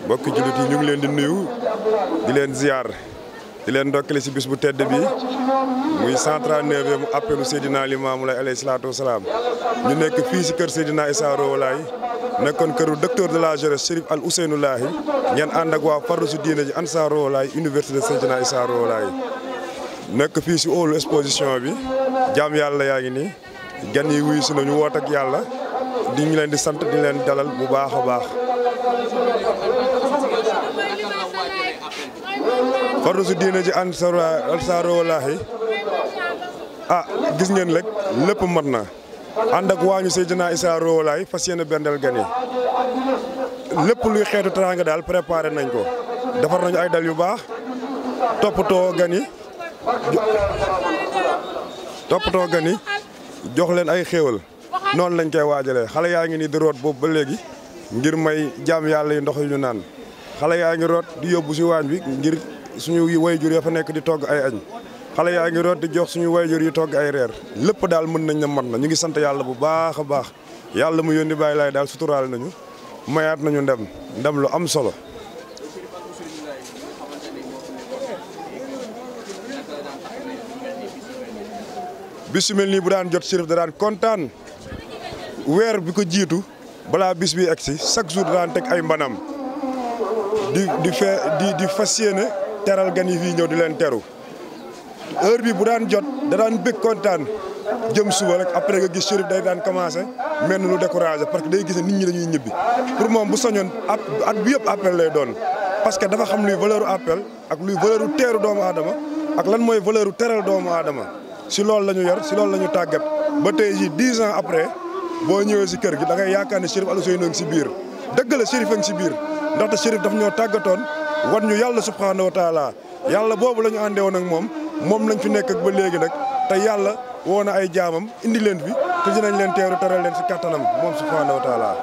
mbokki jullit yi ñu ngi leen di nuyu di leen ziar di leen ndokkale si bis bu tedd bi muy 139e appelu Seydina Limaamu Laay alayhi salaatu wa salaam ñu nekk fii si kër Seydina Issa Rouhou Laye nekkoon këru docteur de la jeunesse Chérif Al Ousseynou Lahi ngeen ànd ak waa farlu si diine ji Ansar Rouhou Laye université Seydina Issa Rouhou Laye nekk fii si hall exposition bi jaam yàlla yaa ngi nii gan yi wuyu si nañu woot ak yàlla di ñu leen di sant di leen dalal bu baax a baax. farlu si diine ji Ansar Ansar Rouhou Laye ah gis ngeen rek lépp mat na. ànd ak waañu Seydina Issa Rouhou Laye fas yéene bendel gan yi lépp luy xeetu teraanga daal préparé nañ ko defar nañu ay dal yu baax toppatoo gan yi toppatoo gan yi jox leen ay xéewal noonu lañ koy waajalee xale yaa ngi nii di root boobu ba léegi ngir may jaam yàlla yi ndox yu ñu naan xale yaa ngi root di yóbbu si waañ bi ngir suñu wayjur ya fa nekk di togg ay añ xale yaa ngi root di jox suñu wayjur yi togg ay reer lépp daal mën nañ ne mat na ñu ngi sant yàlla bu baax a baax yàlla mu yónni bàyyi laay daal suturaal nañu mayaat nañu ndem ndem lu am solo. bis yu mel nii bu daan jot Chérif da daan kontaan weer bi ko jiitu balaa bis bi egsi chaque jour da daan teg ay mbanam di di fee di di fas yéene teral gan yi fii ñëw di leen teru. heure bi bu daan jot da daan bëgg kontaan jëm suba rek après nga gis Chérif day daan commencé mel ni lu découragé parce que day gis ne nit ñi dañuy ñibbi pour moom bu soñoon at at bi yëpp appel lay doon. parce que dafa xam luy valeur appel ak luy valeur teeru doomu aadama ak lan mooy valeur teral doomu aadama si loolu la ñu yor si loolu la ñu tàggat ba tey jii dix ans après boo ñëwee si kër gi da ngay yaakaar ne Chérif Al Ousseynou ngi si biir dëgg la Chérif a ngi si biir ndaxte Chérif daf ñoo tàggatoon wan ñu yàlla subhanahu wa taala yàlla boobu la ñu àndee woon ak moom. moom lañ fi nekk ak ba léegi nag te yàlla woo na ay jaamam indi leen fi te dinañ leen teeru teral leen si kattanam moom subhaanahu wa taala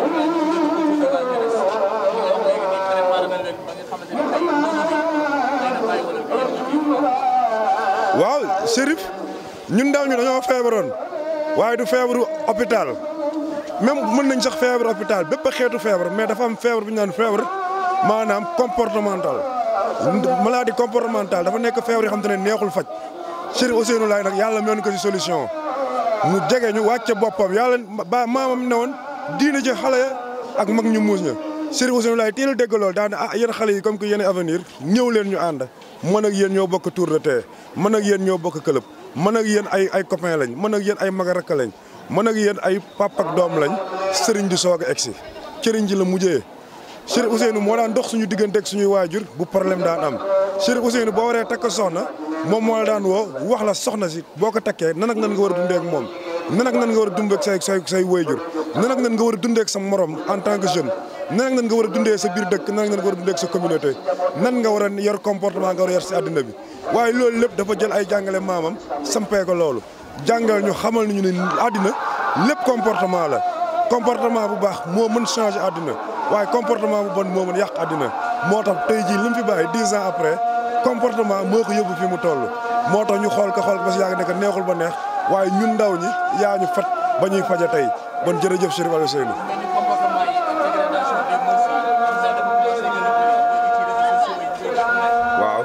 waaw Chérif ñun ndaw ñu dañoo feebaroon waaye du feebaru hôpital même mën nañ sax feebaru hôpital bépp xeetu feebar mais dafa am feebar bu ñu naan feebar maanaam comportemental maladie comportementale dafa nekk feebar yoo xam te ne neexul faj Chérif Ousseynou Laye nag yàlla mën ko ci solution mu jege ñu wàcce boppam yàlla ba maamam ne woon diina ji xale ya ak mag ñu muus ña Chérif Ousseynou Laye teel a dégg loolu daan ah yéen xale yi comme que yéen avenir ñëw leen ñu ànd man ak yéen ñoo bokk tour de terre man ak yéen ñoo bokk club man ak yéen ay ay copain lañ man ak yéen ay mag rakk lañ man ak yéen ay papa ak doom lañ sëriñ di soog a egsi sëriñ ji la mujjee Chérif Ousseynou moo daan dox suñu diggante ak suñuy waajur bu problème daan am Chérif Ousseynou boo waree takk soxna moom moo la daan woo wax la soxna si boo ko takkee nan ak nan nga war a dundee ak moom nan ak nan nga war a dundee ak say say say waajur nan ak nan nga war a dundee ak sa morom en tant que jeune nan ak nan nga war a dundee sa biir dëkk nan ak nan nga war a dundee ak sa communauté nan nga war a yor comportement nga war a yor si àddina bi waaye loolu lépp dafa jël ay jàngale maamam sampee ko loolu jàngal ñu xamal nañu ne àddina lépp comportement la comportement bu baax moo mën changer àddina waaye comportement bu bon moo mën yàq àddina moo tax tey jii li mu fi bàyyi dix ans après comportement moo ko yóbbu fi mu toll. moo tax ñu xool ko xool ko ba si yàgg nekk neexul ba neex waaye ñun ndaw ñi yaa ñu fat ba ñuy faja tey bon jërëjëf Chérif Al Ousseynou. waaw.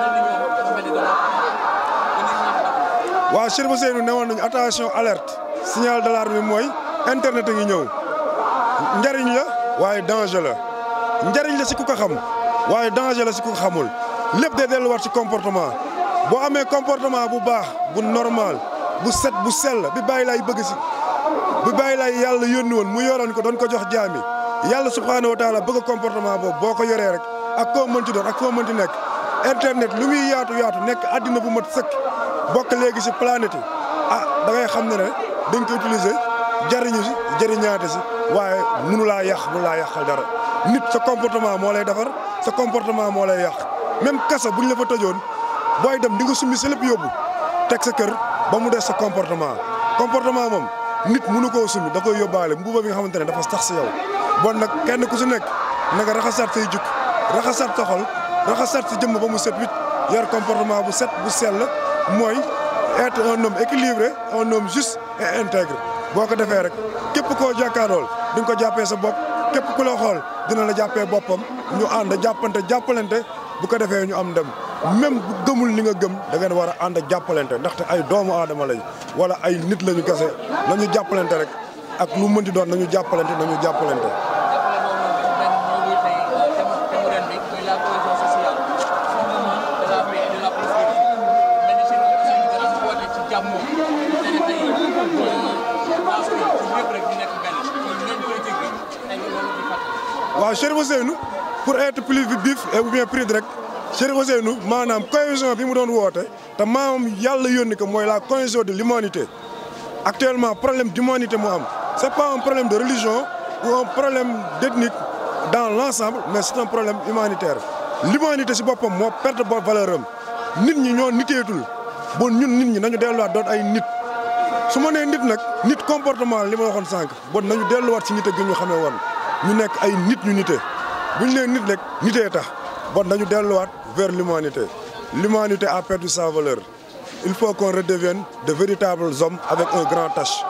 waaw Chérif Ousseynou ne woon nañu attention alerte signal d'alarme bi mooy internet a ngi ñëw njariñ la. waaye danger la njariñ la si ku ko xam waaye danger la si ku ko xamul lépp day delluwaat ci comportement boo amee comportement bu baax bu normal bu set bu sell bi bàyyi laay bëgg si bi bàyyi laay yàlla yónni woon mu yoroon ko doon ko jox jaami yàlla subhaanahu wa taala bëgg comportement boobu boo ko yoree rek ak koo mënti doon ak koo mënti nekk internet lu muy yaatu yaatu nekk àddina bu mat sëkk bokk léegi si planète yi ah da ngay xam ne ne dañ ko utiliser jariñu si jëriñaate si waaye mënu laa yàq mënu laa yàqal dara nit sa comportement moo lay defar sa comportement moo lay yàq même kasa buñ la fa tëjoon booy dem di nga summi sa lépp yóbbu teg sa kër ba mu des sa comportement comportement moom nit mënu koo summi da koy yóbbaale mbuuba bi nga xamante ne dafa tax si yow bon nag kenn ku si nekk na nga raxasaat say jukk raxasaat sa xol raxasaat sa jëmm ba mu set wit yor comportement bu set bu sell mooy être un homme équilibré un homme juste et intègre boo ko defee rek képp koo jàkkaarool di nga ko jàppee sa bopp képp ku la xool dina la jàppee boppam ñu ànd jàppante jàppalante bu ko defee ñu am ndem même bu gëmul li nga gëm da ngeen war a ànd jàppalante ndaxte ay doomu aadama lañ wala ay nit lañu kese nañu jàppalante rek ak lu mënti doon nañu jàppalante nañu jàppalante. waaw Chérif Ousseynou pour être plus vif et ou bien plus direct Chérif Ousseynou maanaam cohésion bi mu doon woote te maam yàlla yónni ko mooy la cohésion de l'humanité actuellement problème d'humanité moo am c'est pas un problème de religion ou un problème d'ethnique dans l'ensemble mais c'est un problème humanitaire l'humanité si boppam moo perte ba valeur am nit ñi ñoo niteetul bon ñun nit ñi nañu delluwaat doon ay nit su ma nee nit nag nit comportement li ma waxoon sànq bon nañu delluwaat si nite gi ñu xamee woon ñu nekk ay nit ñu nite bu ñu nee nit rek nitee tax bon nañu delluwaat vers l'humanité l'humanité a perdu sa valeur il faut qu'on redevienne de véritables hommes avec un grand H.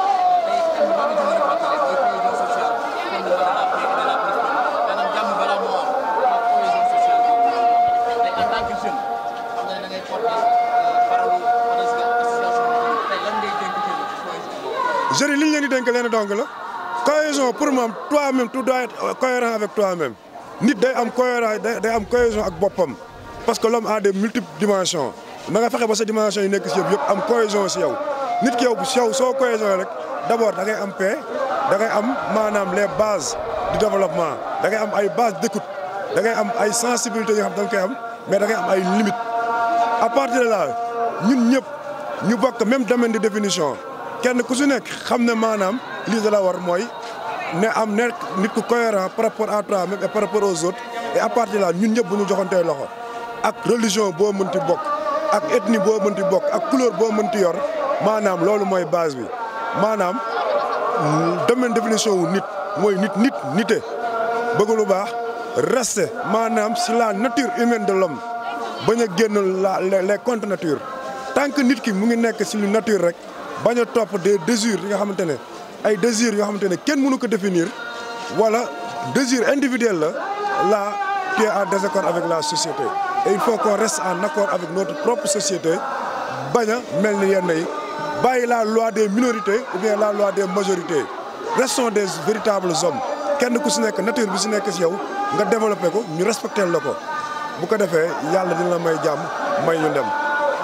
jeunes li ñu leen di dénk leen dong la cohésion pour moom toi-même tu dois être cohérent avec toi-même nit day am cohérent day am cohésion ak boppam parce que l'homme a des multiples dimensions na nga fexe ba sa dimension yi nekk si yow yëpp am cohésion si yow nit ki yow si yow soo cohésion rek d'abord da ngay am paix da ngay am maanaam les bases du développement da ngay am ay bases d'écoute da ngay am ay sensibilités yoo xam da nga koy am mais da ngay am ay limites à partir de là ñun ñëpp ñu bokk même domaine de définition kenn ku si nekk xam ne maanaam lii da la war mooy ne am nekk nit ku cohérent par rapport à toi-même et par rapport aux autres et à partir de là ñun ñëpp bu ñu joxantee loxo ak religion boo mënti bokk ak ethnie boo mënti bokk ak couleur boo mënti yor maanaam loolu mooy base bi maanaam domaine définition wu nit mooy nit nit nite bëgg lu baax rester maanaam si la nature humaine de l'homme bañ a génn la les contre nature tant que nit ki mu ngi nekk si lu nature rek bañ a topp des désirs yi nga xamante ne ay désirs yoo xamante ne kenn mënu ko définir wala désir individuel la là tu es en désaccord avec la société et il faut qu'on reste en accord avec notre propre société bañ a mel ni yenn yi bàyyi la loi des minorités ou bien la loi des majorités restons des véritables hommes kenn ku si nekk nature bi si nekk si yow nga développé ko ñu respecté la ko bu ko defee yàlla dina la may jàmm may ñu dem.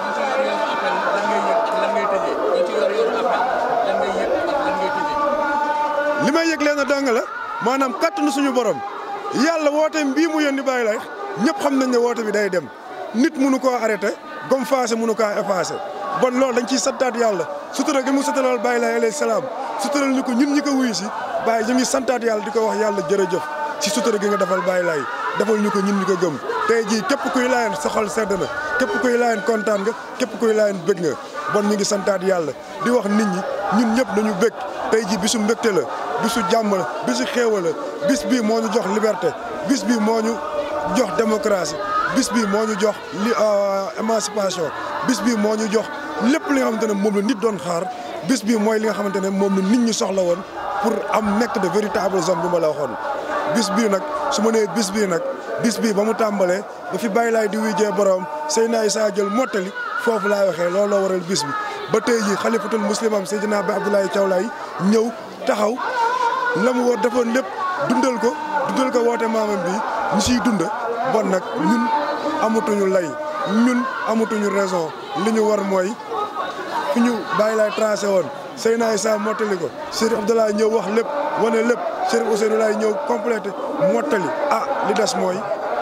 li may yëg leen dong la maanaam kattanu suñu borom yàlla woote mbii mu yónni bàyyi lay ñëpp xam nañ ne woote bi day dem nit mënu koo arrêté gom faase mënu kaa effacé bon loolu dañ ciy santaat yàlla sutura gi mu sutural bàyyi lay alayhi salaam sutural ñu ko ñun ñi ko wuyu si bàyyi ñu ngi santaat yàlla di ko wax yàlla jërëjëf si sutura gi nga defal bàyyi lay defal ñu ko ñun ñi ko gëm tey jii képp kuy laayeen sa xol sedd na képp kuy laayeen kontaan nga képp kuy laayeen bëgg nga bon ñu ngi santaat yàlla di wax nit ñi ñun ñëpp nañu bëgg tey jii bisu mbégte la bisu jàmm la bisu xéewal la bis bii moo ñu jox liberté bis bii moo ñu jox démocratie bis bii moo ñu jox li émancipation bis bii moo ñu jox lépp li nga xamante ne moom la nit doon xaar bis bii mooy li nga xamante ne moom la nit ñi soxla woon pour am nekk de véritables hommes bi ma la waxoon. bis bii nag su ma nee bis bii nag bis bii ba mu tàmbalee ba fi bàyyi laay di wujjee borom Seydina Issa jël mottali foofu laay waxee looloo waral bis bi. ba tey jii xalifatul muslimam Seydina Ba Abdoulaye Thiaw Laye ñëw taxaw la mu war defoon lépp dundal ko dundal ko woote maamam bi ñu siy dund bon nag ñun amatuñu lay ñun amatuñu raison li ñu war mooy fi ñu bàyyi laay tracé woon Seydina Issa mottali ko Chérif Abdoulaye ñëw wax lépp wane lépp Chérif Ousseynou Laye ñëw complété mottali ah li des mooy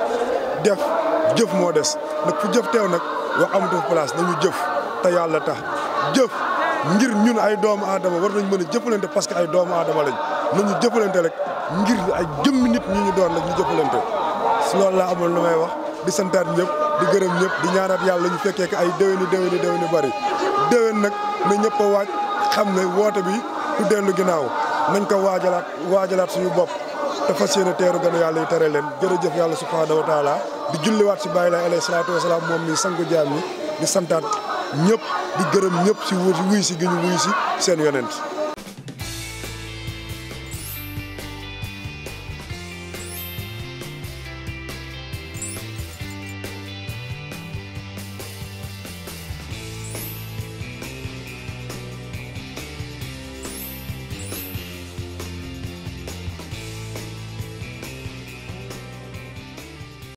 def jëf moo des nag fu jëf teew nag wax amatu place nañu jëf te yàlla tax jëf ngir ñun ay doomu aadama war nañ mën a jëfalante parce que ay doomu aadama lañ nañu jëfalante rek ngir ay jëmmi nit ñi ñu doon rek ñu jëfalante si loolu laa amoon lu may wax di santaat ñëpp di gërëm ñëpp di ñaanaat yàlla ñu fekkee ko ay déwéni déwéni déwéni bari déwén nag na ñëpp a waaj xam ne woote bi du dellu ginnaaw nañ ko waajalaat waajalaat suñu bopp te fas yéene teeru gën a yàlla yi tere leen jërëjëf yàlla subhaanahu wa taala di julliwaat si bàyyi laay alayhi salaatu wasalaam moom mi sangu jaam ñi di santaat ñëpp di gërëm ñëpp si wuy si gi ñu wuy si seen yonent